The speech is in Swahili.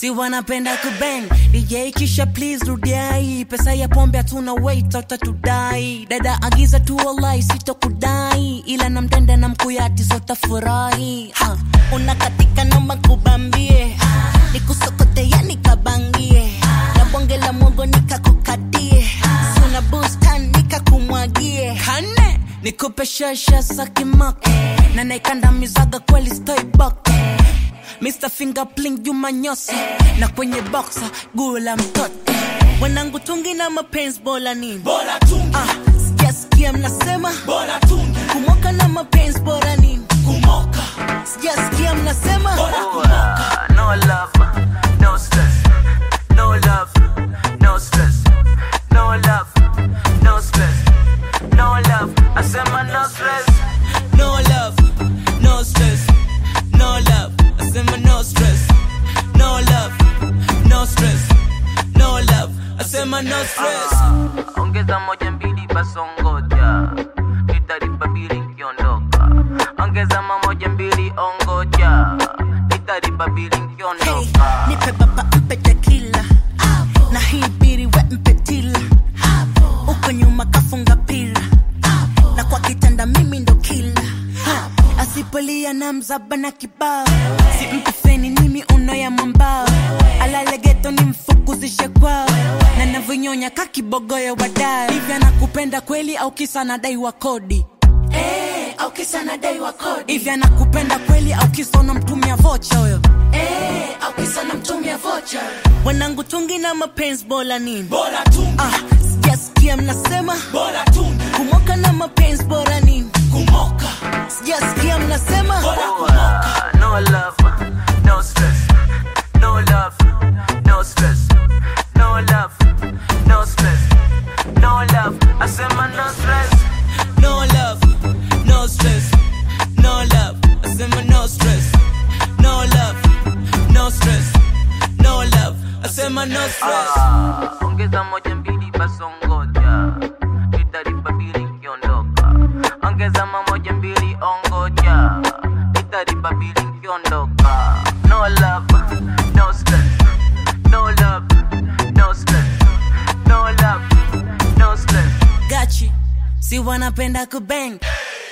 si wanapenda kubang DJ kisha please rudiai pesa ya pombe hatuna wait utatudai dada agiza tu wallahi sitokudai ila na mtenda na mkuyati zotafurahi ha. unakatika namba kubambie nikusokote ya nikabangie na bonge la mwogo nikakukatie suna bustan nikakumwagie kane nikupe shasha sakimako na naikandamizaga kweli stoibok Mr. Fingerpling Juma Nyosi na kwenye boxa gula mtoto wanangu tungi na mapenzi bora nini bora tungi ah, sijasikia mnasema bora tungi kumoka na mapenzi bora nini kumoka sijasikia mnasema bora kumoka no love, no stress. No love, no stress. No love, no stress. No love, I said my no stress. no love no stress no love asema no stress no love no stress no love asema no stress Ongeza moja mbili basongoja, nitalipa bili nkiondoka. Ongeza mamoja mbili ongoja, nitalipa bili Hey, nkiondoka. nipe baba mpe tequila na hii biri we mpe tila uko nyuma kafunga pila na kwa kitanda mimi ndo kila asipolia na mzaba na kibao si mpe feni nimi uno ya mambao alalegeto ni mfukuzishe kwao na navyonyonya kakibogoyo wadao hivyo anakupenda kweli au kisa nadai wa kodi eh au kisa nadai wa kodi hivi anakupenda kweli au kisa unamtumia vocha huyo eh au kisa namtumia vocha wanangu tungi na mapenzi bora nini bora tungi ah, sijasikia mnasema bora tungi kumoka na mapenzi bora nini kumoka sijasikia mnasema bora kumoka No love, no stress. No love, no stress. No love, no stress. No love, I said my no stress. no love no stress no love asema no stress no love no stress no love asema no stress Ah, ongeza moja mbili basongoja nitalipa bili nkiondoka ongeza mamoja mbili ongoja nitalipa bili nkiondoka no love no stress no love no stress no love no stress gachi si wanapenda kubang